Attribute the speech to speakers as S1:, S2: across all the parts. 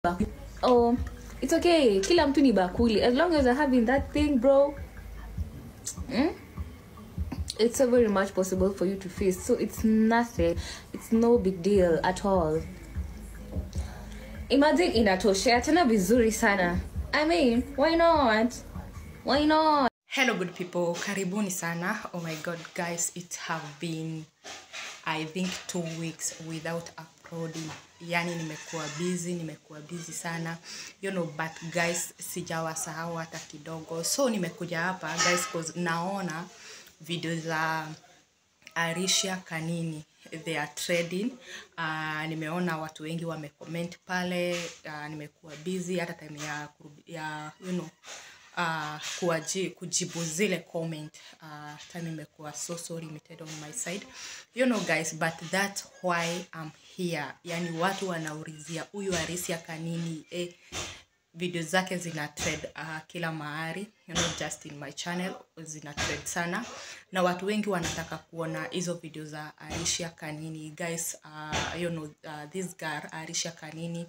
S1: oh it's okay kila mtu ni bakuli as long as you're having that thing bro mm? it's so very much possible for you to face so it's nothing it's no big deal at all imagine inatoshea tena vizuri sana i mean why not why not
S2: hello good people karibuni sana oh my god guys it have been i think two weeks without uploading yani nimekuwa busy nimekuwa busy sana you know but guys sijawasahau hata kidogo so nimekuja hapa guys cause naona video za arisha kanini they are trading uh, nimeona watu wengi wamecomment pale uh, nimekuwa busy hata time ya, kurudi- ya you know uh, kuwaji, kujibu zile comment uh, time imekuwa so so limited on my side you know guys but that's why I'm here yani watu wanaulizia huyu arisia kanini eh, video zake zina trade uh, kila mahali you know, just in my channel zina trade sana na watu wengi wanataka kuona hizo video za arisha kanini guys uh, you know, uh, this girl arisha kanini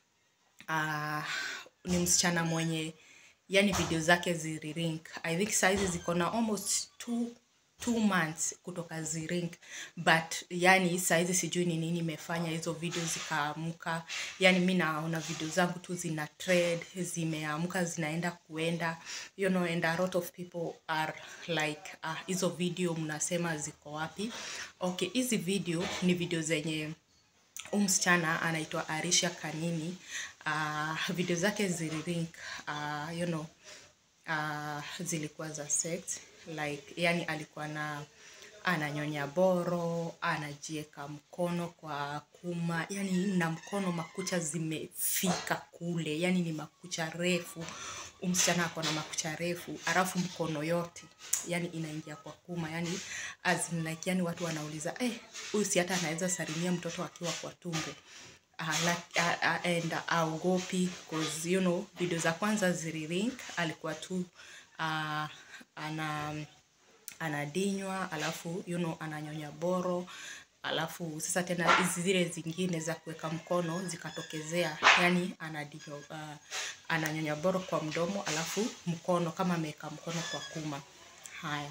S2: uh, ni msichana mwenye yani video zake zilirink i think saizi ziko na almost two, two months kutoka zirink but yani saizi sijui ni nini imefanya hizo video zikaamka yani mi naona video zangu tu zina trade zimeamka zinaenda kuenda you know and a lot of people are like ah, hizo video mnasema ziko wapi okay hizi video ni video zenye huu msichana anaitwa arisha kanini uh, video zake zilirink uh, you know, uh, zilikuwa za sex like yani alikuwa na ananyonya boro anajieka mkono kwa kuma yani na mkono makucha zimefika kule yani ni makucha refu Huyu msichana ako na makucha refu alafu mkono yote yani inaingia kwa kuma yani as in like yani watu wanauliza eh huyu si hata anaweza salimia mtoto akiwa kwa tumbo uh, like, uh, uh, and aogopi cause you know video za kwanza zilirink alikuwa tu uh, ana anadinywa alafu you know, ananyonya boro alafu sasa tena hizi zile zingine za kuweka mkono zikatokezea yani anadinywa uh, ananyonya boro kwa mdomo alafu mkono kama ameweka mkono kwa kuma haya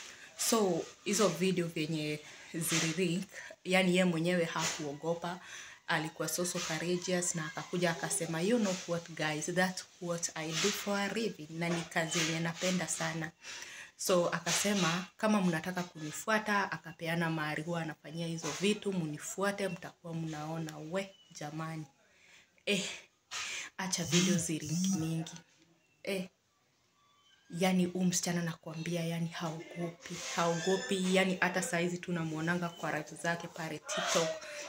S2: so hizo video vyenye zilirink yani ye mwenyewe hakuogopa alikuwa so so courageous na akakuja akasema you know what guys that's what i do for a living na ni kazi yenye napenda sana so akasema kama mnataka kunifuata akapeana mahali huwa anafanyia hizo vitu munifuate mtakuwa mnaona we jamani eh, acha video ziringi mingi eh, yani huu msichana nakwambia yani haogopi haogopi yani hata saizi tunamwonanga kwa ratu zake pale tiktok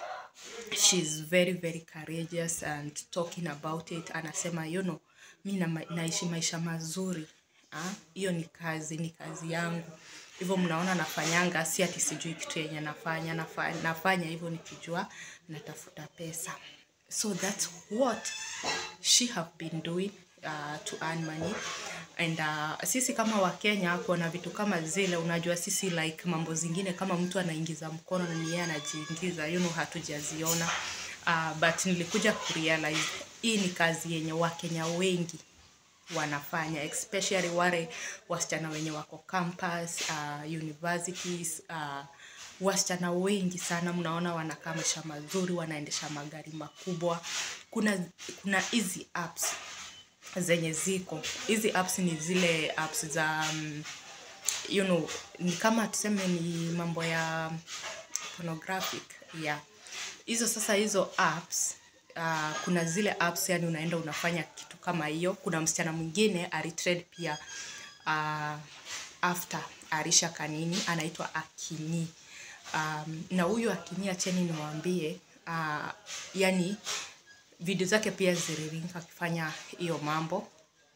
S2: she's very very courageous and talking about it anasema you know mi na, naishi maisha mazuri Ah, hiyo ni kazi ni kazi yangu hivyo mnaona nafanyanga si ati sijui kitu yenye nafanya nafanya, nafanya hivyo nikijua natafuta pesa so that's what she have been doing uh, to earn money and uh, sisi kama wakenya kuona vitu kama zile unajua sisi like mambo zingine kama mtu anaingiza mkono na ni yeye anajiingiza you know hatujaziona uh, but nilikuja kurealize hii ni kazi yenye wakenya wengi wanafanya especially wale wasichana wenye wako campus uh, universities uh, wasichana wengi sana mnaona wanakaa maisha mazuri wanaendesha magari makubwa kuna kuna hizi apps zenye ziko hizi apps ni zile apps za um, you know ni kama tuseme ni mambo ya pornographic yeah hizo sasa hizo apps uh, kuna zile apps yani unaenda unafanya kitu kama hiyo kuna msichana mwingine alitrade pia uh, after arisha kanini anaitwa akini um, na huyu akini acheni niwaambie uh, yani video zake pia zilirinka akifanya hiyo mambo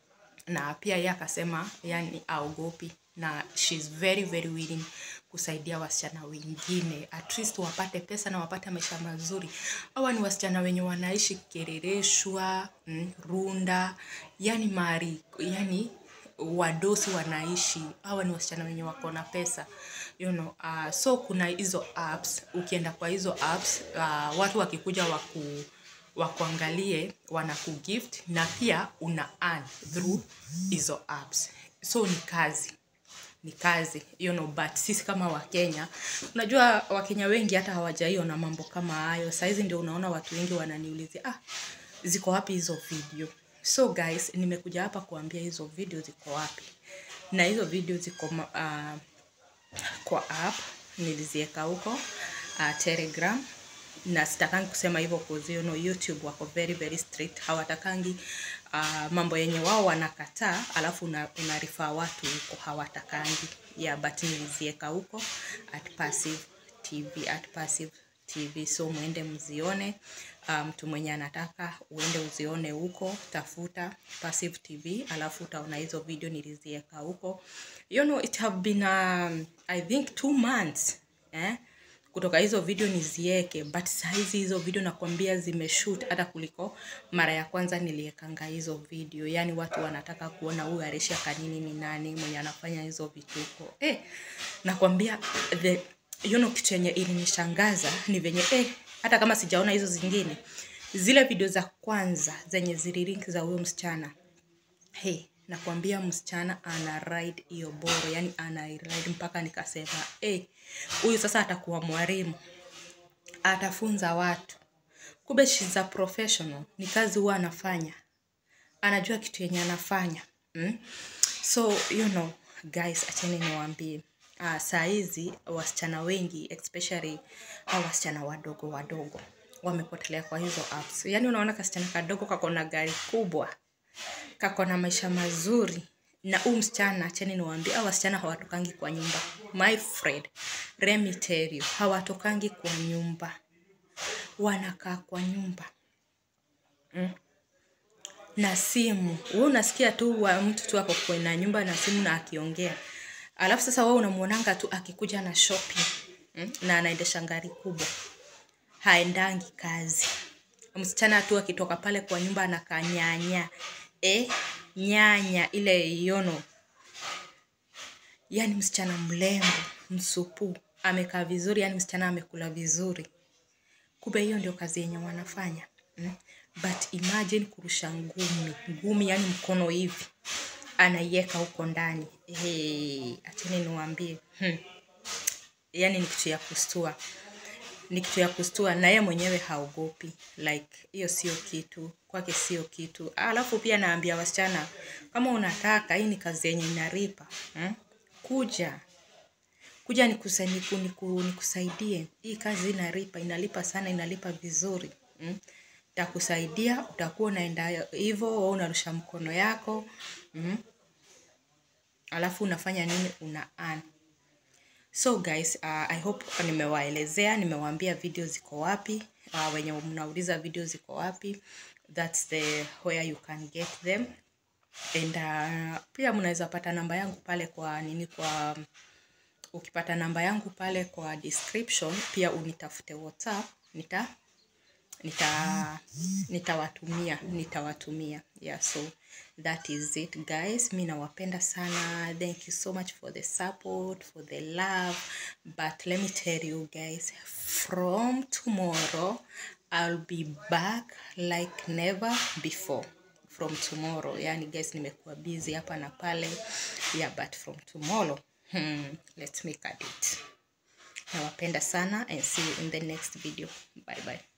S2: na pia yeye akasema yani aogopi na she's very very willing kusaidia wasichana wengine at least wapate pesa na wapate maisha mazuri hawa ni wasichana wenye wanaishi kerereshwa mm, runda yani mari yani wadosi wanaishi hawa ni wasichana wenye wako na pesa you know, uh, so kuna hizo apps ukienda kwa hizo apps uh, watu wakikuja waku wakuangalie wanakugift na pia una earn through hizo apps so ni kazi ni kazi you know, but sisi kama wakenya unajua wakenya wengi hata hawajaiona mambo kama hayo sahizi ndio unaona watu wengi wananiulizia ah, ziko wapi hizo video so guys nimekuja hapa kuambia hizo video ziko wapi na hizo video ziko uh, kwa app niliziweka huko uh, telegram na sitakangi kusema hivyo cause you know, youtube wako very very strict hawatakangi uh, mambo yenye wao wanakataa alafu una, unarifaa watu huko hawatakangi yeah, but nilizieka huko at passive tv at passive tv so mwende mzione mtu um, mwenye anataka uende uzione huko tafuta passive tv alafu utaona hizo video nilizieka huko you know it have been um, i think two months eh? kutoka hizo video nizieke but sahizi hizo video nakwambia zimeshoot hata kuliko mara ya kwanza niliekanga hizo video yaani watu wanataka kuona huyu aresha kanini ni nani mwenye anafanya hizo vituko eh, nakwambia the you know, kitu yenye ilinishangaza ni venye eh, hata kama sijaona hizo zingine zile video za kwanza zenye zililink za huyo msichana hey, nakwambia msichana ana ride hiyo boro yani ana ride mpaka nikasema hey, huyu sasa atakuwa mwalimu atafunza watu kumbe she's a professional ni kazi huwa anafanya anajua kitu yenye anafanya mm? so you know guys acheni niwaambie uh, saa hizi wasichana wengi especially au wasichana wadogo wadogo wamepotelea kwa hizo apps yaani unaona kasichana kadogo kako na gari kubwa kako na maisha mazuri na huu msichana acheni niwaambie au wasichana hawatokangi kwa nyumba my friend let me tell you hawatokangi kwa nyumba wanakaa kwa nyumba mm. na simu we unasikia tu wa mtu tu ako kwena nyumba na simu na akiongea alafu sasa wewe unamwonanga tu akikuja na shopping mm? na anaendesha gari kubwa haendangi kazi msichana tu akitoka pale kwa nyumba anakaa nyanya e, nyanya ile yono yani msichana mlembo msupu amekaa vizuri yani msichana amekula vizuri kumbe hiyo ndio kazi yenye wanafanya mm? but imagine kurusha ngumi ngumi yani mkono hivi anaiweka huko ndani hey, acheni niwaambie hmm. yani ni kitu ya kustua ni kitu ya kustua na yeye mwenyewe haogopi like hiyo sio kitu kwake sio kitu alafu pia naambia wasichana kama unataka hii ni kazi yenye inaripa hmm? kuja kuja nikusaidie niku, niku hii kazi inaripa inalipa sana inalipa vizuri hmm? takusaidia utakuwa unaenda hivyo unarusha mkono yako mm? alafu unafanya nini una earn so guys uh, i hope nimewaelezea nimewaambia video ziko wapi uh, wenye mnauliza video ziko wapi thats the where you can get them and uh, pia mnaweza pata namba yangu pale kwa nini kwa ukipata namba yangu pale kwa description pia unitafute whatsapp nita nita nitawatumia nitawatumia yeah so that is it guys mi nawapenda sana thank you so much for the support for the love but let me tell you guys from tomorrow i'll be back like never before from tomorrow yani guys nimekuwa busy hapa na pale yeah but from tomorrow hmm, let's make a date nawapenda sana and see you in the next video bye bye